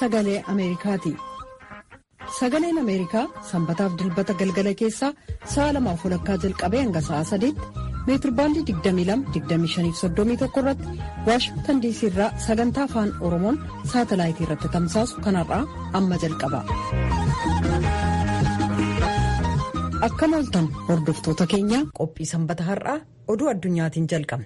sagalee Ameerikaati. Sagaleen Ameerikaa sanbataaf dilbata galgala keessaa sa'a lamaaf walakkaa jalqabee hanga sa'a sadiitti meetirbaandii 22-25-31 irratti waashingtan diisii irraa sagantaa afaan oromoon saatalaayitii irratti tamsaasu kanarraa amma jalqaba. Akkam ooltan hordoftoota keenya qophii sanbata har'aa oduu addunyaatiin jalqabna.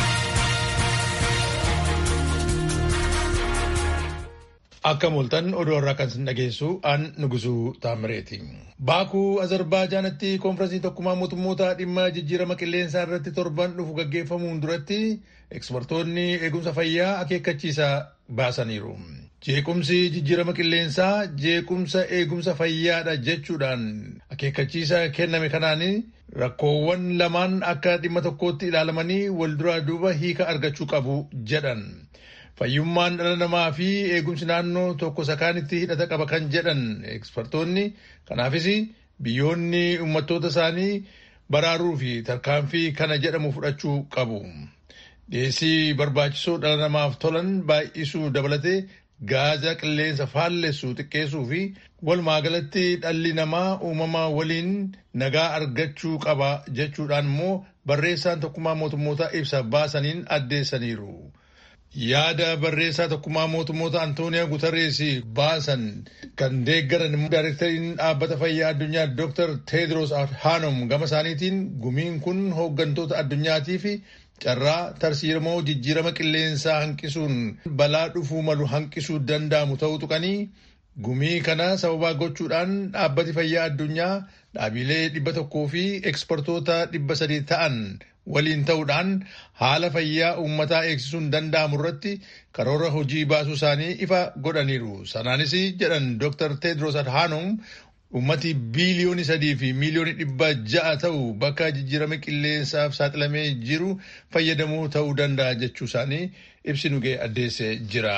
Akkam ooltan oduu har'aa kan sin dhageessu aan nugusuu taamireeti. Baakuu Azerbaaijaanitti koonfiraansii tokkummaa mootummoota dhimma jijjiirama qilleensaa irratti torban dhufu gaggeeffamuun duratti ekspertoonni eegumsa fayyaa akeekkachiisa baasaniiru. Jeequmsi jijjiirama qilleensaa jeequmsa eegumsa fayyaadha jechuudhaan akeekkachiisa kenname kanaan rakkoowwan lamaan akka dhimma tokkootti ilaalamanii wal duraa duuba hiika argachuu qabu jedhan. Fayyummaan dhala namaa fi eegumsi naannoo tokko sakaanitti hidhata qaba kan jedhan ekspertoonni kanaafis biyyoonni uummattoota isaanii baraaruu fi tarkaanfii kana jedhamu fudhachuu qabu. Dhiyeessii barbaachisoo dhala namaaf tolan baay'isuu dabalatee gaaza qilleensa faallessu xiqqeessuu fi walumaa galatti dhalli namaa uumama waliin nagaa argachuu qaba jechuudhaan immoo barreessaan tokkummaa mootummoota ibsa baasaniin addeessaniiru. Yaada barreessaa tokkummaa mootummoota Antooniyaa Guterres baasan kan deeggaran daayirektariin dhaabbata fayyaa addunyaa Dr. Tedros Adhanom gama isaaniitiin gumiin kun hooggantoota addunyaatii fi carraa tarsiiramoo jijjiirama qilleensaa hanqisuun balaa dhufuu malu hanqisuu danda'amu ta'uu tuqanii gumii kana sababaa gochuudhaan dhaabbati fayyaa addunyaa dhaabilee dhibba tokkoo fi ekspertoota dhibba sadii ta'an waliin ta'uudhaan haala fayyaa uummataa eegsisuun danda'amu irratti karoora hojii baasuu isaanii ifa godhaniiru. Sanaanis jedhan Dr. Tedros Adhanom uummati biiliyoonii sadii fi miiliyoonii dhibba ja'a ta'u bakka jijjiirama qilleensaaf saaxilamee jiru fayyadamuu ta'uu danda'a jechuu isaanii ibsi nugee addeessee jira.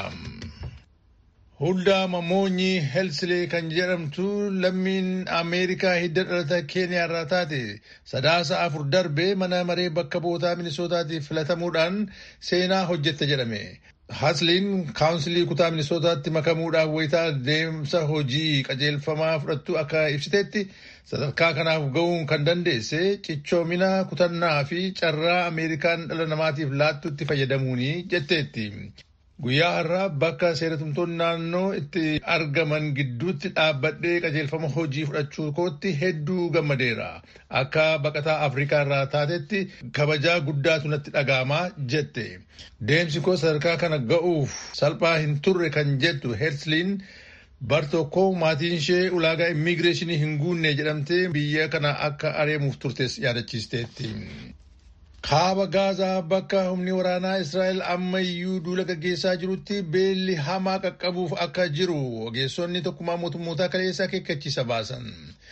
Huldaa Mamoonyi Helsilee kan jedhamtu lammiin Ameerikaa hidda dhalata Keeniyaa irraa taate sadaasa afur darbee mana maree bakka bootaa Minisootaatiif filatamuudhaan seenaa hojjette jedhame. Hasliin kaawunsilii kutaa Minisootaatti makamuudhaaf wayitaa deemsa hojii qajeelfamaa fudhattu akka ibsiteetti sadarkaa kanaaf ga'uun kan dandeesse cichoomina kutannaa fi carraa Ameerikaan dhala namaatiif laattutti fayyadamuuni jetteetti. Guyyaa har'aa bakka seeratumtoonni naannoo itti argaman gidduutti dhaabbadhee qajeelfama hojii fudhachuu kootti hedduu gammadeera. Akka baqataa Afrikaa irraa taatetti kabajaa guddaatu natti dhaga'amaa jette. Deemsi koo sadarkaa kana ga'uuf salphaa hin turre kan jettu Hersliin bar tokko maatiin ishee ulaagaa immigireeshinii hin guunne jedhamtee biyya kana akka areemuuf turtes yaadachiisteetti. Kaaba Gaazaa bakka humni waraanaa Israa'el ammayyuu duula gaggeessaa jirutti beelli hamaa qaqqabuuf akka jiru ogeessonni tokkummaa mootummootaa kaleessa akeekkachiisa baasan.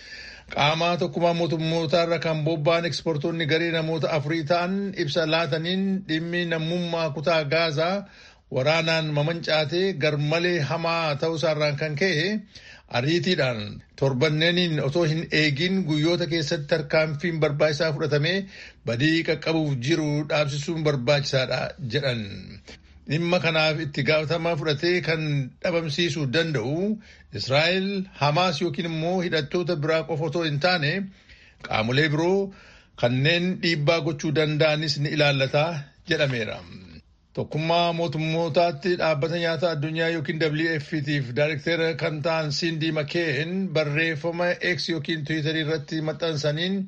Qaama tokkummaa mootummootaa irra kan bobba'an ekspertoonni garee namoota afurii ta'an ibsa laataniin dhimmi namummaa kutaa Gaazaa waraanaan mamancaatee garmalee hamaa ta'uusaarraan kan ka'e ariitiidhaan torbanneeniin otoo hin eegin guyyoota keessatti tarkaanfiin barbaachisaa fudhatamee badii qaqqabuuf jiru dhaabsisuun barbaachisaadha jedhan. Dhimma kanaaf itti gaafatama fudhatee kan dhabamsiisuu danda'u Israa'el Hamaas yookiin immoo hidhattoota biraa qofa otoo hin taane qaamolee biroo kanneen dhiibbaa gochuu danda'anis ni ilaallata jedhameera. Tokkummaa mootummootaatti dhaabbata nyaata addunyaa yookiin WFPtiif daayirektera kan ta'an Sindi Makeen barreeffama X yookiin Tiwiitarii irratti maxxansaniin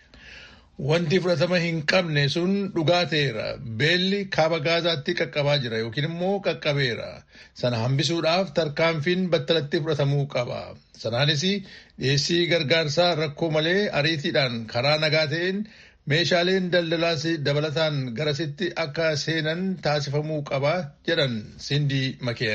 wanti fudhatama hin qabne sun dhugaa ta'eera. Beelli kaaba gaazaatti qaqqabaa jira yookiin immoo qaqqabeera. Sana hambisuudhaaf tarkaanfiin battalatti fudhatamuu qaba. Sanaanis dhiyeessii gargaarsaa rakkoo malee ariitiidhaan karaa nagaa ta'een meeshaaleen daldalaas dabalataan garasitti akka seenan taasifamuu qaba jedhan Sindi Makeen.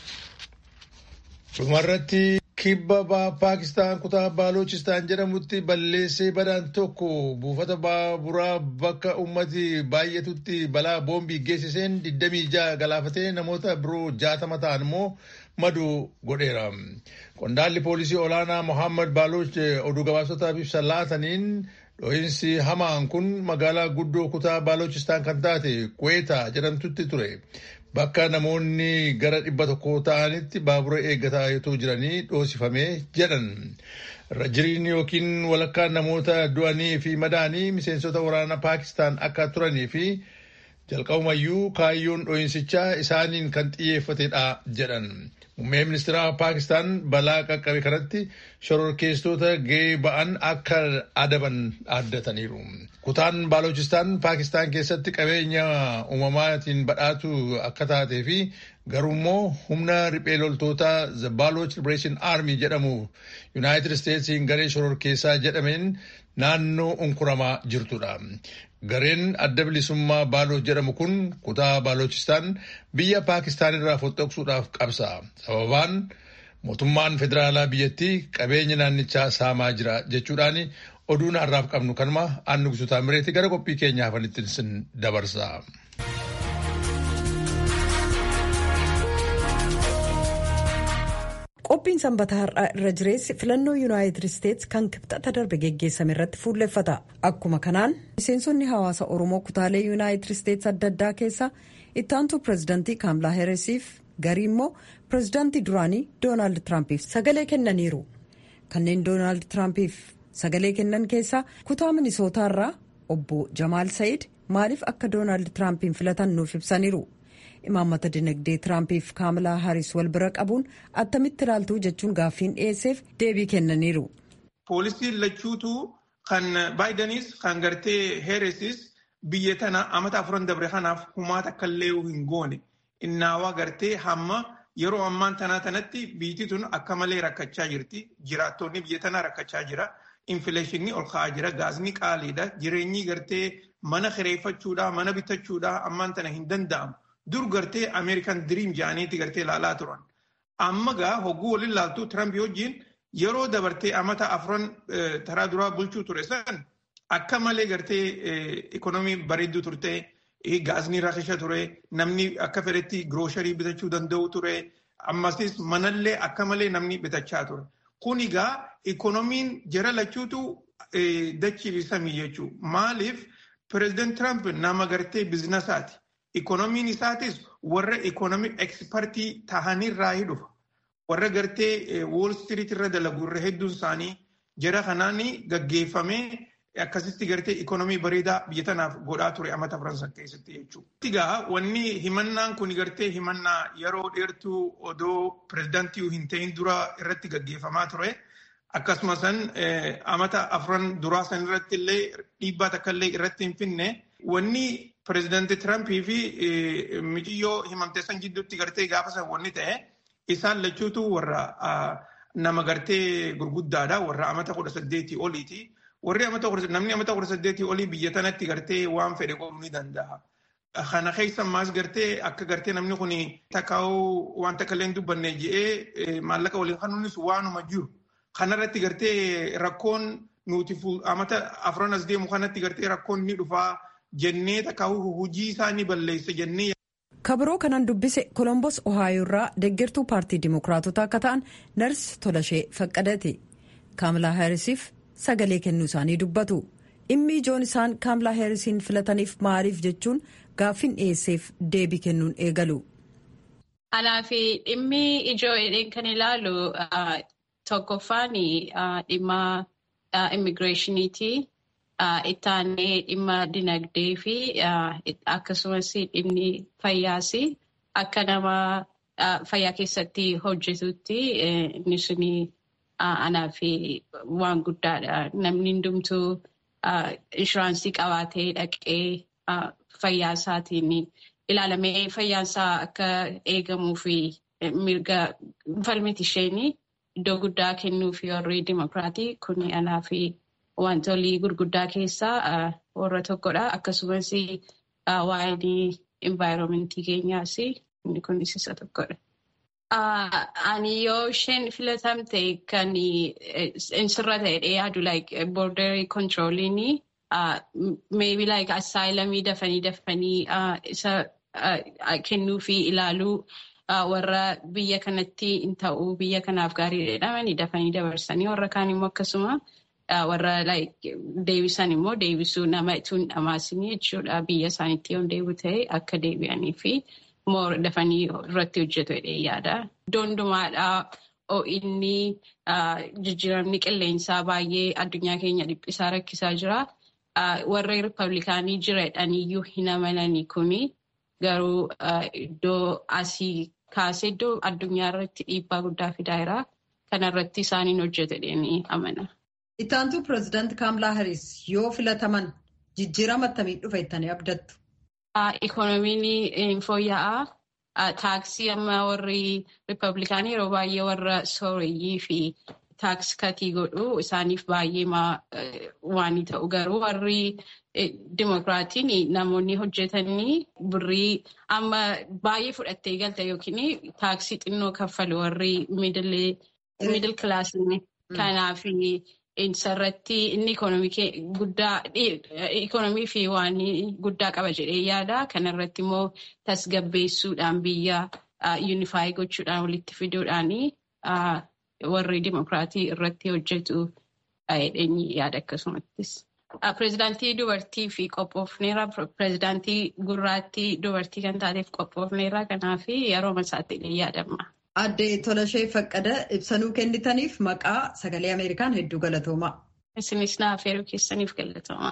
Dhumarratti kibba Paakistaan kutaa Baaloochistaan jedhamutti balleessee badaan tokko buufata baaburaa bakka ummati baay'atutti balaa boombii geessiseen 26 galaafatee namoota biroo 60 ta'an immoo maduu godheera. Qondaalli poolisii olaanaa Mohaammed Baalooch oduu gabaasotaaf ibsa laataniin Dho'iinsi hamaan kun magaalaa guddoo kutaa Baaloochistaan kan taate Kweetaa jedhamtutti ture. bakka namoonni gara dhibba tokko ta'anitti baabura eeggataa yoo jiranii dhoosifamee jedhan. irra jiriin yookiin walakkaan namoota du'anii fi madaanii miseensota waraana paakistaan akka turanii fi jalqabumayyuu kaayyoon dho'insichaa isaaniin kan xiyyeeffatedha jedhan. Muummee ministeera Paakistaan balaa qaqqabe kanatti shororkeessitoota gahee ba'an akka adaban addataniiru. Kutaan Baalochistaan Paakistaan keessatti qabeenya uumamaatiin badhaatu akka taatee fi garuummoo humna riphee loltoota The Baloch Liberation Army jedhamu Yuunaayitid Isteetsiin garee shororkeessaa jedhameen naannoo unkuramaa jirtudha. Gareen adda bilisummaa Baaloch jedhamu kun kutaa Baalochistaan biyya Paakistaan irraa foxxoqsuudhaaf qabsa. Sababaan mootummaan federaalaa biyyattii qabeenya naannichaa saamaa jira jechuudhaan oduun har'aaf qabnu kanuma aannu guututaa mireetti gara qophii keenyaa hafanitti sin dabarsa. Qophiin sanbata har'aa irra jireessi filannoo yuunaayitid isteetsi kan kibxata darbe geggeessame irratti fuulleffata. Akkuma kanaan miseensonni hawaasa Oromoo kutaalee yuunaayitid isteetsi adda addaa keessa ittaantuu pirezidaantii Kaamlaa Heeresiif garii immoo pirezidaantii duraanii Doonaald Tiraampiif sagalee kennaniiru. Kanneen Doonaald Tiraampiif sagalee kennan keessaa kutaa minisootaarraa obbo Jamaal Sa'iid maaliif akka Doonaald Tiraampiin filatan nuuf ibsaniiru. imaammata dinagdee tiraampiif kaamalaa haaris wal bira qabuun attamitti ilaaltuu jechuun gaaffiin dhiyeesseef deebii kennaniiru. poolisiin lachuutu kan baayidaniis kan gartee heeresis biyya tana amata afuran dabre kanaaf humaata akka illee hin goone innaawaa gartee hamma yeroo ammaan tanaa tanatti biyyi tun akka malee rakkachaa jirti jiraattonni biyya tanaa rakkachaa jira infileeshinii ol ka'aa jira gaasni qaaliidha jireenyi gartee mana kireeffachuudhaa mana bitachuudhaa ammaan tana hin danda'amu. dur gartee ameerikan diriim jedhaniiti gartee ilaalaa turan. Amma gaa hogguu waliin ilaaltu Tiramp wajjin yeroo dabartee amata afran taraa duraa bulchuu ture san akka malee gartee ikonoomii bareedduu turte gaasni rakisha ture namni akka fedhetti giroosharii bitachuu danda'u ture ammasis manallee akka malee namni bitachaa ture. Kun egaa ikonoomiin jara lachuutu dachiisamii jechuu maaliif pireezidant Tiramp nama gartee biizinasaati. Ikoonomiin isaatis warra ikoonomii ekspertii tahanirraa dhufa. Warra gartee Wall Street irra dalagu irra hedduun isaanii jara kanaan gaggeeffamee akkasitti gartee ikoonomii bareedaa biyya tanaaf godhaa ture amata Faransa keessatti jechuudha. Egaa wanni himannaan kun gartee himannaa yeroo dheertuu odoo pirezidaantii hin ta'in dura irratti gaggeeffamaa ture. Akkasumas amata afran duraa san irratti illee dhiibbaa takka illee irratti hin finne wanni pirezidaantii Tirampii fi mijiyyoo himamtee san jidduutti gartee gaafa san wanni ta'e isaan lachuutu warra nama gartee gurguddaadha warra amata kudha saddeetii oliiti. Warri namni amata kudha saddeetii olii biyya tanatti gartee waan fedhe godhuu ni danda'a. Kana keessa ammaas gartee akka gartee namni kun takkaa'uu waan takka illee hin dubbanne je'ee maallaqa waliin kanuunis waanuma jiru. Kanarratti gartee rakkoon nuti amata afran as deemu kanatti gartee rakkoon ni dhufaa jennee takkaa'uu hojii isaa ni balleessa jennee. kabiroo kanan dubbise kolombos ohaayoo irraa deeggartuu paartii dimokiraatota akka ta'an nars tolashee faqqadate kaamlaa heerisiif sagalee kennuu isaanii dubbatu dhimmi ijoon isaan kaamlaa heerisiin filataniif maaliif jechuun gaaffiin dhiyeesseef deebii kennuun eegalu. Kanaaf dhimmi ijoo jedheen kan ilaalu tokkoffaan dhimma immigireeshiniiti. Ittaanee dhimma dinagdee fi akkasumas dhimmi fayyaas akka nama fayyaa keessatti hojjetutti inni suni anaaf waan guddaadha. Namni hundumtuu inshuraansii qabaatee dhaqee fayyaa isaatiin ilaalamee fayyaasaa akka eegamuu fi mirga falmiti isheen iddoo guddaa kennuu fi warri dimokiraatii kun anaaf. Wantoonni gurguddaa keessaa warra tokkodha. Akkasumas waa'ee envaayiroomentii keenyaas inni kunis isa tokkodha. Ani yoo isheen filatamte kan sirra ta'edha yaadu like border controlling maybe like asaayilamii dafanii dafanii isa kennuu fi ilaaluu warra biyya kanatti hin ta'uu biyya kanaaf gaarii jedhamanii dafanii dabarsanii warra kaan immoo akkasuma. warra deebisan immoo deebisuu nama itoo hin dhamaasin jechuudha biyya isaaniitti yoo deebi'u ta'e akka deebi'anii fi moor dafanii irratti hojjetu jedhee yaada. Iddoo hundumaadhaa inni jijjiiramni qilleensaa baay'ee addunyaa keenya dhiphisaa rakkisaa jira. Warri Rippablikaanii jiradhaniyyuu hin amananii kuni garuu iddoo asii kaasee iddoo addunyaa irratti dhiibbaa guddaa fidaa jira. Kana irratti isaaniin hojjetu jedhanii amana. Ittaantuu pireezidaanti Kaamlaa Hariis yoo filataman jijjiirama akkamii dhufa jettanii abdattu? Ikoonomiin fooyya'aa. Taaksii amma warri Rippablikaanii yeroo baay'ee warra sooreyyii fi taaks katii godhu isaaniif baay'ee waan ta'u garuu warri Dimokiraatiin namoonni hojjetanii birrii amma baay'ee fudhattee galta yookiin taaksii xinnoo kaffalu warri miidil kilaasii kanaaf isarratti inni ikoonomii fi waan guddaa qaba jedhee yaada. Kanarratti immoo tasgabbeessuudhaan biyya yuunifaayii gochuudhaan walitti fiduudhaan warri dimokiraatii irratti hojjetu yaada akkasumattis. Pireezidaantii dubartii fi qophoofneera. Pireezidaantii gurraattii dubartii kan taateef qophoofneera. Kanaaf yeroo masaatti yaadama. Aadde Tolashee Faqqada ibsanuu kennitaniif maqaa sagalee Ameerikaan hedduu galatooma. Isinis naaf yeroo keessaniif galatooma.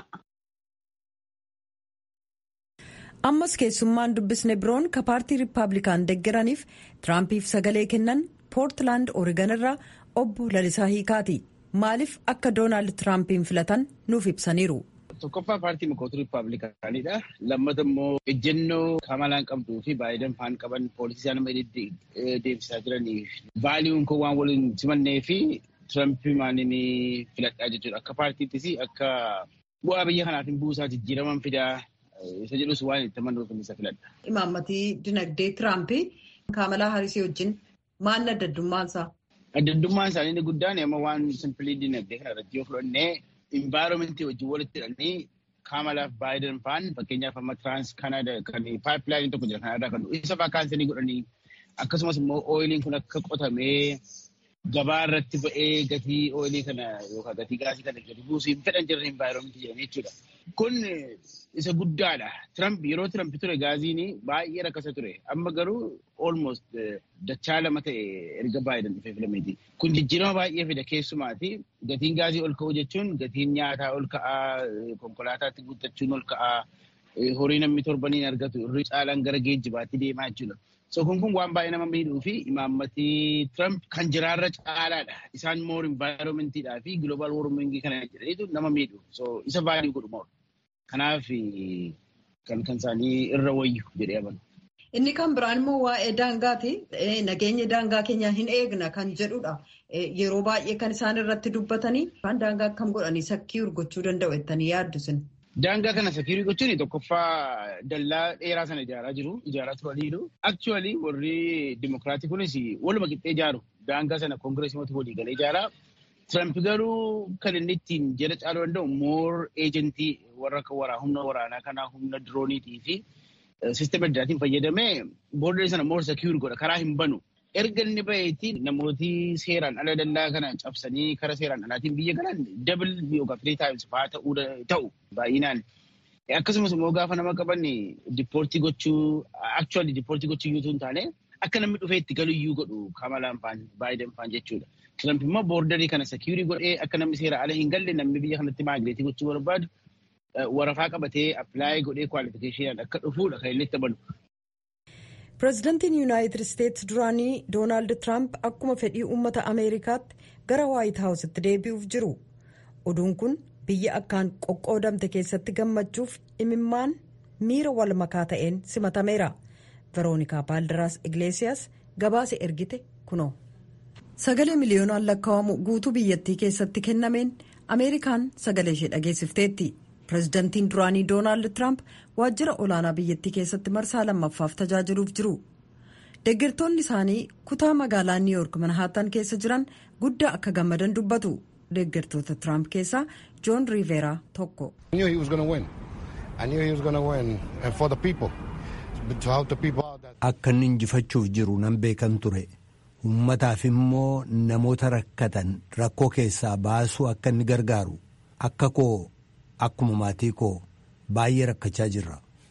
Ammas keessummaan dubbisne biroon ka paartii Rippaabilikaan deeggaraniif Tiraampiif sagalee kennan Poortilaand Oorigan irraa obbo Lalisaa Hiikaati. Maaliif akka Doonaald Tiraampiin filatan nuuf ibsaniiru. Tokkoffaa paartii mukootu Rippaabilikaanidha. Lammata immoo ejjennoo Kamalaan qabduu fi Baayiden faan qaban poolisii isaan nama deemsisaa jiraniif vaaliyuun kun waan waliin simannee fi Tirampii maaliin filadhaa jechuudha. Akka paartiittis akka bu'aa biyya kanaaf hin buusaa jijjiiraman fidaa isa jedhus waan itti amanuuf isa filadha. Imaammatii dinagdee Tiraampii Kamalaa Harisii wajjin maal adda addummaansaa? Adda addummaan isaanii inni guddaan amma waan simpilii dinagdee kana irratti yoo fudhannee environmentii wajjin walitti hidhanii Kamalaaf Baayiden faan fakkeenyaaf amma Trans Canada kan paayipilaayinii tokko jira kanarraa kan isa faa kaansanii godhanii akkasumas immoo ooyiliin kun akka qotamee gabaa irratti ba'ee gatii ooyilii kana yookaan gatii gaasii kana gadi buusuu hin fedhan jiran environmentii jedhanii jechuudha. Kun isa guddaadha. Tiramp yeroo Tiramp ture gaaziin baay'ee rakkasa ture. Amma garuu almost dachaa lama ta'e erga Baayiden dhufee filameeti. Kun jijjiirama baay'ee fida keessumaati. Gatiin gaazii ol ka'uu jechuun gatiin nyaataa ol ka'aa, konkolaataatti guuttachuun ol ka'aa, horii namni torbaniin argatu irri caalaan gara geejjibaatti deemaa jechuudha. So kun kun waan baay'ee nama miidhuu fi imaammatii Trump kan jiraarra caalaadha. Isaan moor environmentiidhaa fi global warming kana jedhaniitu nama miidhu. So isa baay'ee godhu moor. Kanaaf kan kan isaanii irra wayyu jedhee amanu. Inni kan biraan immoo waa'ee daangaati. Nageenya daangaa keenya hin eegna kan jedhudha. Yeroo baay'ee kan isaan irratti dubbatanii daangaa akkam godhanii sakkii urgochuu danda'u jettanii yaaddu sin. Daangaa kana sakiirii gochuun tokkoffaa dallaa dheeraa sana ijaaraa jiru. Ijaaraa turaniiru. Aktuwaalii warri dimokiraatii kunis waluma qixxee ijaaru. Daangaa sana koongireesii mootii walii galee ijaaraa. Tiramp garuu kan inni ittiin jala caaluu danda'u moor eejentii warra humna waraanaa kanaa humna dirooniitii fi siistema addaatiin fayyadamee boordaree sana moor sakiirii godha. Karaa hin banu. Erga inni baheetti namooti seeraan ala dallaa kana cabsanii karaa seeraan alaatiin biyya galan dabil yookaan firii taa'imsi fa'aa ta'uu ta'u baay'inaan. Akkasumas immoo gaafa nama qaban diippoortii gochuu akchuwaalii diippoortii gochuu iyyuu hin taane akka namni dhufee itti galu iyyuu godhu Kamalaan faan Baayiden faan jechuudha. Tiramp immoo boordarii kana sekiurii godhee akka namni seera ala hin galle namni biyya kanatti maagireetii gochuu barbaadu warafaa qabatee appilaayi godhee kwaalifikeeshinaan akka dhufuudha kan inni itti amanu. pireezidantiin yuunaayitid isteetsi duraanii doonaald tiraamp akkuma fedhii uummata ameerikaatti gara waayit haawusitti deebi'uuf jiru oduun kun biyya akkaan qoqqoodamte keessatti gammachuuf imimmaan miira wal makaa ta'een simatameera veroonikaa baaldaraas igleesiyaas gabaase ergite kunoo. sagalee miliyoonaan lakkaa'amu guutuu biyyattii keessatti kennameen ameerikaan sagalee ishee dhageessifteetti. pireezidantiin duraanii doonaald tiraamp waajjira olaanaa biyyattii keessatti marsaa lammaffaaf tajaajiluuf jiru deeggartoonni isaanii kutaa magaalaa niiwuyoork manhaatan keessa jiran guddaa akka gammadan dubbatu deeggartoota tiraamp keessaa joon riiveeraa tokko. akka inni injifachuuf jiru nan beekan ture uummataaf immoo namoota rakkatan rakkoo keessaa baasuu akka inni gargaaru akka koo. Akkuma maatii koo baay'ee rakkachaa jirra.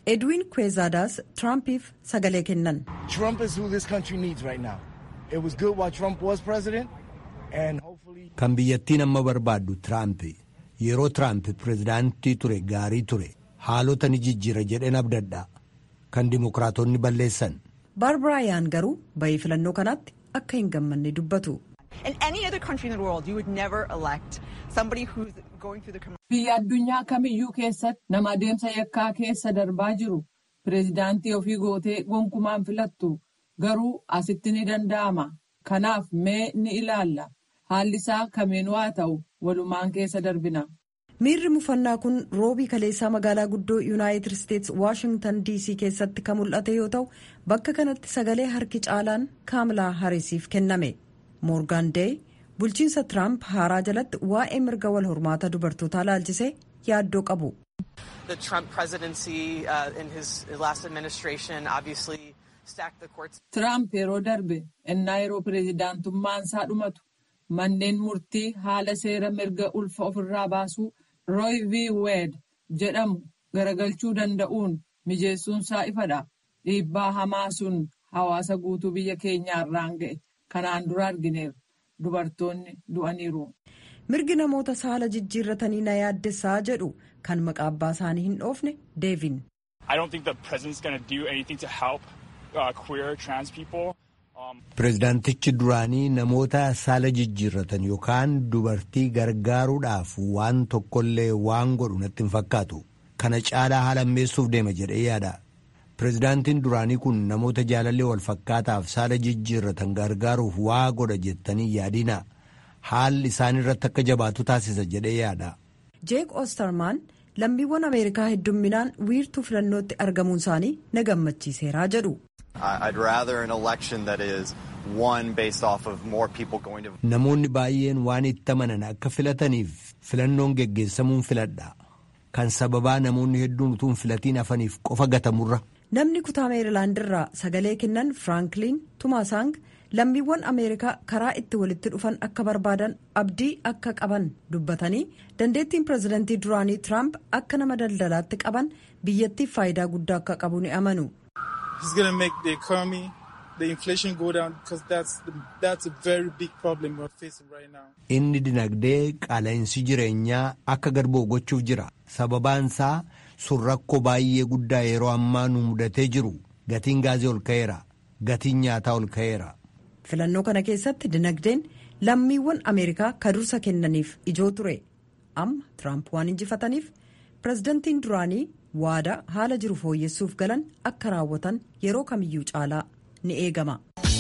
edwin kwezaadaas tiraampiif sagalee kennan Trump is who this country needs right now. It was good while Trump was president, and hopefully. Kan biyyattiin amma barbaaddu Tiraamp yeroo Tiraamp pirezidaantii ture gaarii ture haalota ni jijjiira jedheen abdadha kan dimokiraatonni balleessan. baarbarayaan garuu bayii filannoo kanaatti akka hin gammanne dubbatu. In any other country in the world, you would never elect somebody who's going through the criminal. Biyya addunyaa kamiyyuu keessatti nama adeemsa yakkaa keessa darbaa jiru pireezidaantii ofii gootee gonkumaan filattu garuu asitti ni danda'ama. Kanaaf mee ni ilaalla. Haalli isaa kamiinuu haa ta'u walumaan keessa darbina. miirri mufannaa kun roobii kaleessaa magaalaa guddoo yuunaayitid isteetsi waashingtan dc keessatti kan mul'ate yoo ta'u bakka kanatti sagalee harki caalaan kaamilaa harisiif kenname moorgaan deey bulchiinsa tiraamp haaraa jalatti waa'ee mirga wal hormaata dubartootaa laalchisee yaaddoo qabu. The Trump presidency uh, in his last administration obviously stacked the courts. Tiraamp yeroo darbe innaa yeroo pireezidaantummaan isaa dhumatu manneen murtii haala seera mirga ulfa ofirraa baasuu Roy v. Wade jedhamu garagalchuu danda'uun mijeessuunsaa ifadha. Dhiibbaa hamaa sun hawaasa guutuu biyya keenyaarraan ga'e kanaan dura argineerra. Dubartoonni du'aniiru. mirgi namoota saala jijjiirratanii na yaaddessaa jedhu kan maqaa abbaa isaanii hin dhoofne deevin. I don't think the president's going to do anything to help uh, queer trans people. Pireezidaantichi duraanii namoota saala jijjiirratan yookaan dubartii gargaaruudhaaf waan tokkollee waan godhu natti hin fakkaatu. Kana caalaa haala ammeessuuf deema jedhee yaada. Pireezidaantiin duraanii kun namoota jaalallee wal fakkaataaf saala jijjiirratan gargaaruuf waa godha jettanii yaadina. Haalli isaan irratti akka jabaatu taasisa jedhee yaada. jeek oostermaan lammiiwwan ameerikaa heddumminaan wiirtuu filannootti argamuun isaanii na gammachiiseeraa jedhu. I'd rather an election that is won based off of more people going to. Namoonni baay'een waan itti amanan akka filataniif filannoon geggeessamuun filadha. Kan sababaa namoonni hedduun utuu hin filatiin hafaniif qofa gatamurra. Namni kutaa meerilaandirraa sagalee kennan Firankliin Tumaasang lammiiwwan Ameerikaa karaa itti walitti dhufan akka barbaadan abdii akka qaban dubbatanii dandeettiin pireezidantii duraanii Tiraamp akka nama daldalaatti qaban biyyattiif faayidaa guddaa akka qabu ni amanu. He's going to make the economy, the inflation go down because that's the, that's a very big problem we're facing right now. Inni dinagdee qaala'insi jireenyaa akka gad bu'u gochuuf jira. Sababaan isaa sun rakkoo baay'ee guddaa yeroo ammaa nu mudatee jiru. Gatiin gaazii ol ka'eera. Gatiin nyaataa ol ka'eera. Filannoo kana keessatti dinagdeen lammiiwwan Ameerikaa ka dursa kennaniif ijoo ture. Amma Tiraamp waan injifataniif pireezidantiin duraanii waadaa haala jiru fooyyessuuf galan akka raawwatan yeroo kamiyyuu caalaa ni eegama.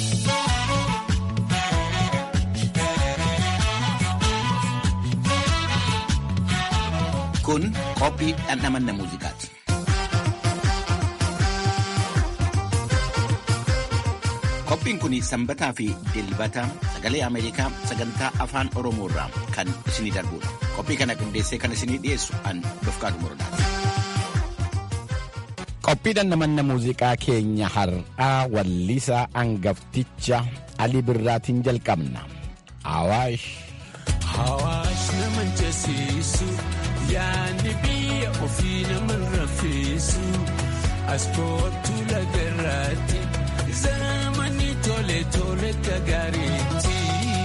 Kun qophii dhandhamanna muuziqaati. Qophiin kun sanbataa fi dilbata sagalee Ameerikaa sagantaa afaan Oromoo irraa kan isinii darbudha. Qophii kana qindeessee kan isinii dhiyeessu an Dofqaatu Morodaati. Qophii dhandhamanna muuziqaa keenya har'aa wallisaa angafticha Ali Birraatiin jalqabna. Awaash. Awaash nama jasiisu yaadni biyya ofii nama rafeessu as kootu lagarraatti zamani tole tole gagaariitti.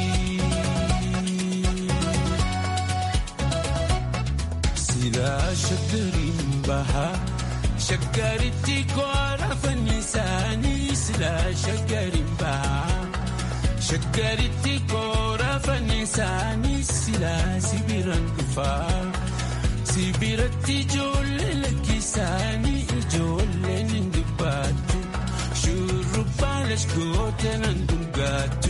Silaa shaggariin bahaa. Shaggaritti koora fannisaanii silaa shaggariin bahaa. Shaggaritti koora fannisaanii silaa sibiraan dhufaa. Sibiratti ijoollee lakkisaanii ijoolleen hin dubbattu. Shurrubbaa lashgoota nan dhugaattu.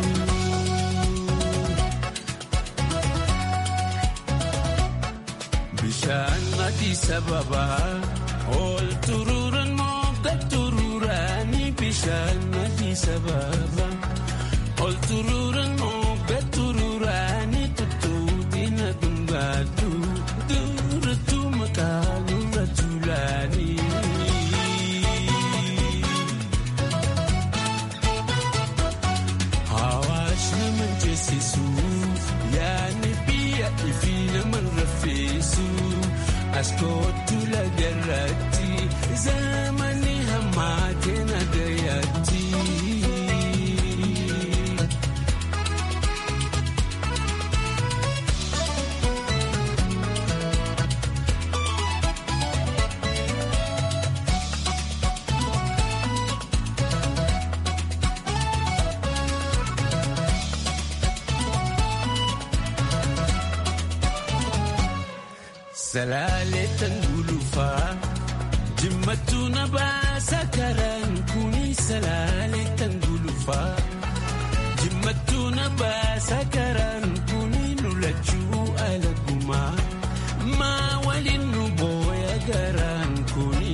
Bishaan adii sababaa. Ol turuuraan mooga turuuraani bishaan adii sababa. Ol turuuraan mooga turuuraani tuttuuti na dhungaatu. Duuratu maqaa nurra tuulaani. Hawaash nama jeesisu yaadni biyya ifi nama rafeessu. As kootu lagarratti zamani hammaate nagayatti. Salaaleetan gulufaa jimmatu na baasa karaan kuni salaaleetan gulufaa jimmatu na baasa karaan kuni lulachuu alagumaa maa waliin nu booya garaan kuni.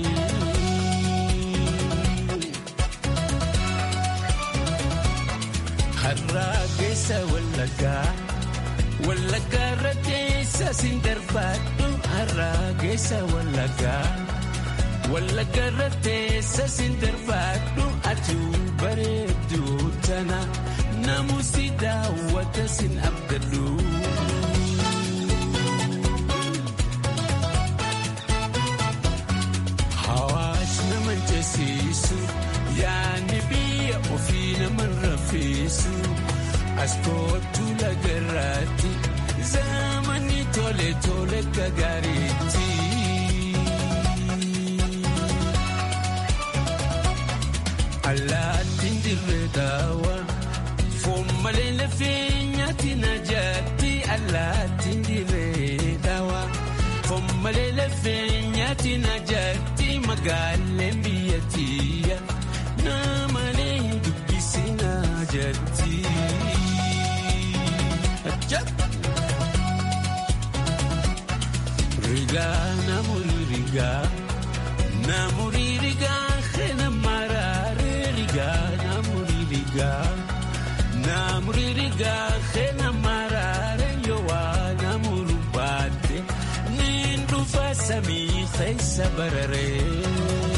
Harraa keessa wallagaa. Wallaggaa irra keessa siin darbaadhu har'aa keessa wallaggaa. Wallaggaa irra keessa siin darbaadhu atuu bareedduu tana namusi daawwata siin abdadhu. Hawaasni nama jeesisu yaadni biyya ofii nama rafeessu. Askootu lagarraatti zamani tole tole gagaariitti. Allaattiin dirree daawa foon malee lafee nyaatti na jaatti. Allaattiin dirree daawa foon malee lafee nyaatti na jaatti. Magaaleen biyyattiya namalee dubbisi na jaatti. Rigaa namoonni rigaa namoonni rigaa keena maraare rigaa namoonni rigaa namoonni rigaa keena maraare yowaa namoonni baate ni dhufa samii keessa bararee.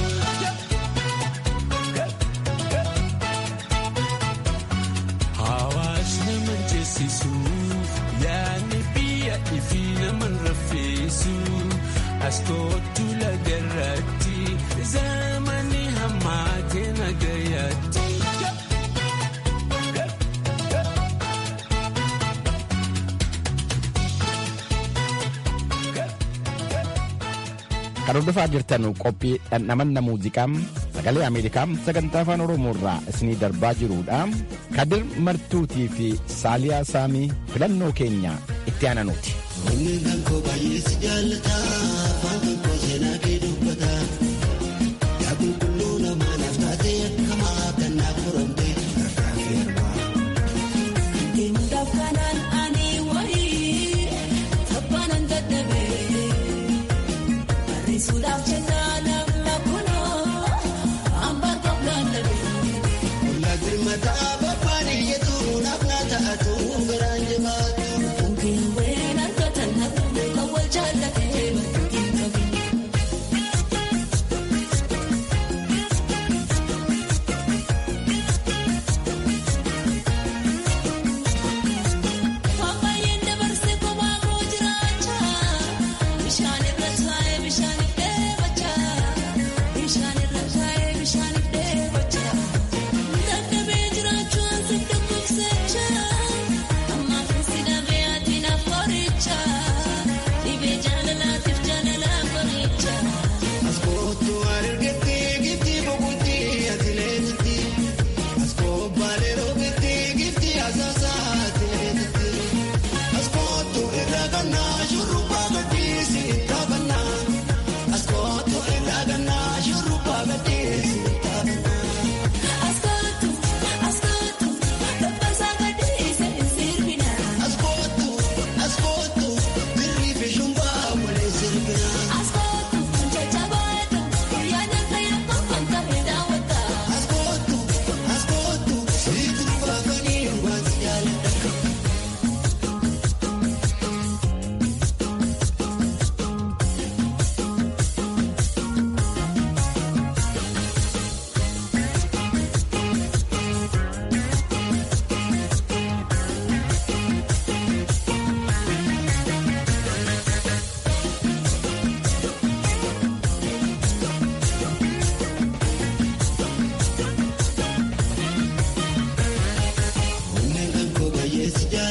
Hawaasni mancheessisu yaadni biyya ifi nama rafeessu askootu lagarratti zamani hammaate nagayatti. Kan hordofaa jirtan qophii dhandhamanna muuziqaa sagalee Ameerikaa sagantaa afaan Oromoo irraa isinii darbaa jirudha. Kadir Martuutii fi Saaliyaa Saamii filannoo keenya itti aananuuti. Onneen kan koo baay'ee si jaallata afaan kan koo seenaa kee dubbata yaa qulqulluu namaa naaf taatee akkamaa kan naaf furamte harkaa fi harmaa. Deemuudhaaf kanaan ani wayii taphaanan dadhabee barreessuudhaaf jennaa namna kunoo hambaa qabnaan dhabee. Ollaa birmataa babbaan iyyatu naaf naa ta'atu garaan jabaatu. Bukeewween harkatan hafuudhee kan wal jaallatee bakka qabu.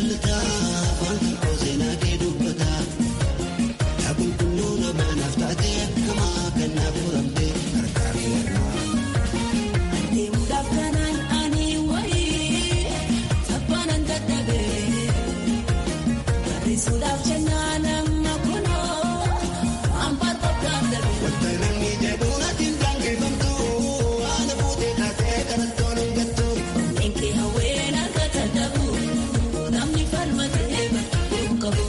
jaallata afaan tokko seenaa kee dubbata yaa qulqulluu namaa naaf taate akkamaa kan naaf furamte harkaa fi harmaa. Deemuudhaaf kanaan ani wayii taphaanan dadhabee barreessuudhaaf jennaan amma kunoo waan barbaadaan dhabee. Wanta namni jedhu ati hin daangeffamtu haala fuutee taatee kadhattoon hin gattu. Enkee hawween akka dadhabu namni falmatee bakkee qabu.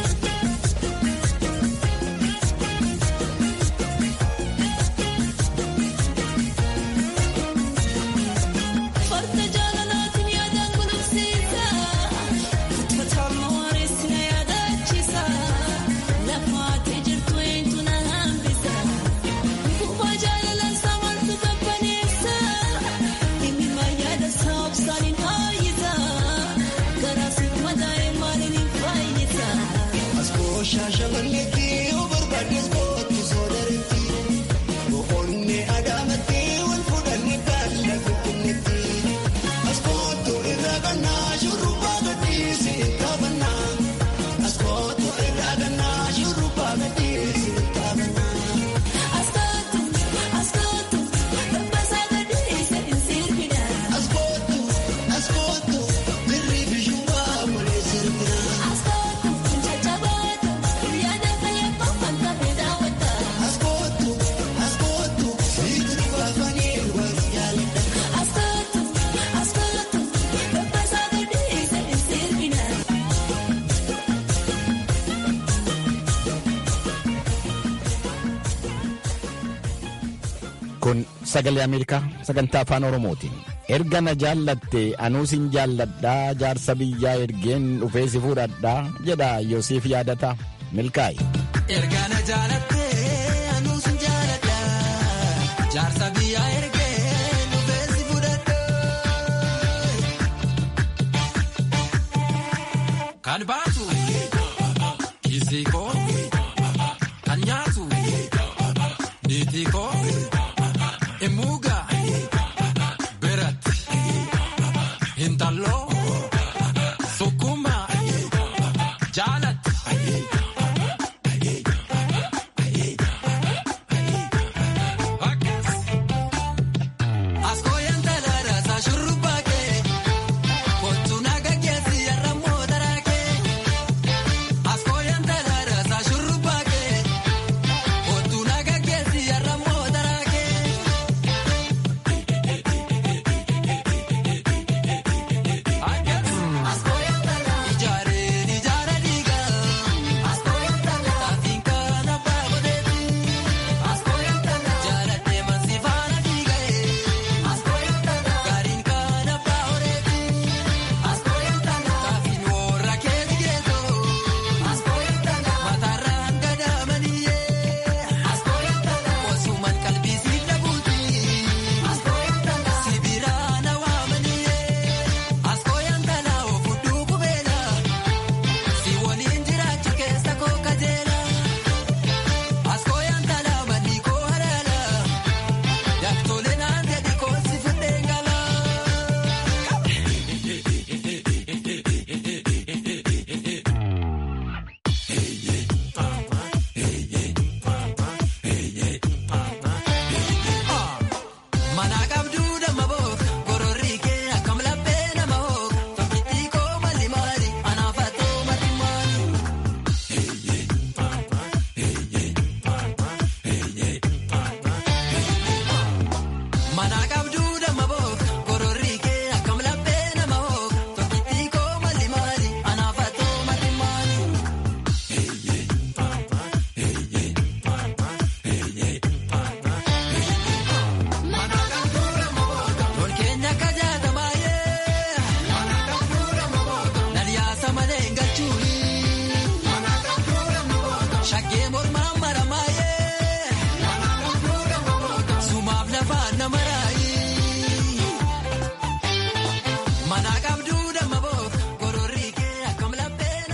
Farda jaalalaatiin yaadaan kunuunsiisa. Fatama wareessi na yaadaachisa. Lafaatee jirtu eenyu na hambisa. Kubbaa jaalalaan saamantu qabbaneessa. Dhimmi yaada saabsaan hin hayyisa. Garaasiif madaa'e maaliin hin fayyisa. Askoo shaashamanneetti yoo barbaades kootu soodaretti. Boqonnee adaamatti wal fuudhanii baala finfinneetti. Askootu irraa kannaa shurrubbaa gadhiisi taphannaa. Askootu irraa kannaa shurrubbaa gadhiisi taphannaa. Askootu askootu dabbasaa gadhiise hin sirbina. Askootu askootu birrii bishuuwaa malee sirbina. Askootu jajjabaatu yaada fayyaduu kan tafe daawwata. Askootu askootu sitti baafanii wal jaalladha. Askootu askootu dabbasaa gadhiise hin sirbina. Kun sagalee Ameerikaa sagantaa afaan Oromootiin. Erga na jaallatte anuus hin jaalladhaa jaarsa biyyaa ergeen dhufee si fuudhadhaa jedha Yoosiif yaadata milkaa'i. Erga na jaalattee anuus hin jaaladha. Jaarsa biyyaa ergee dhufee si fudhadha. Kan baatu.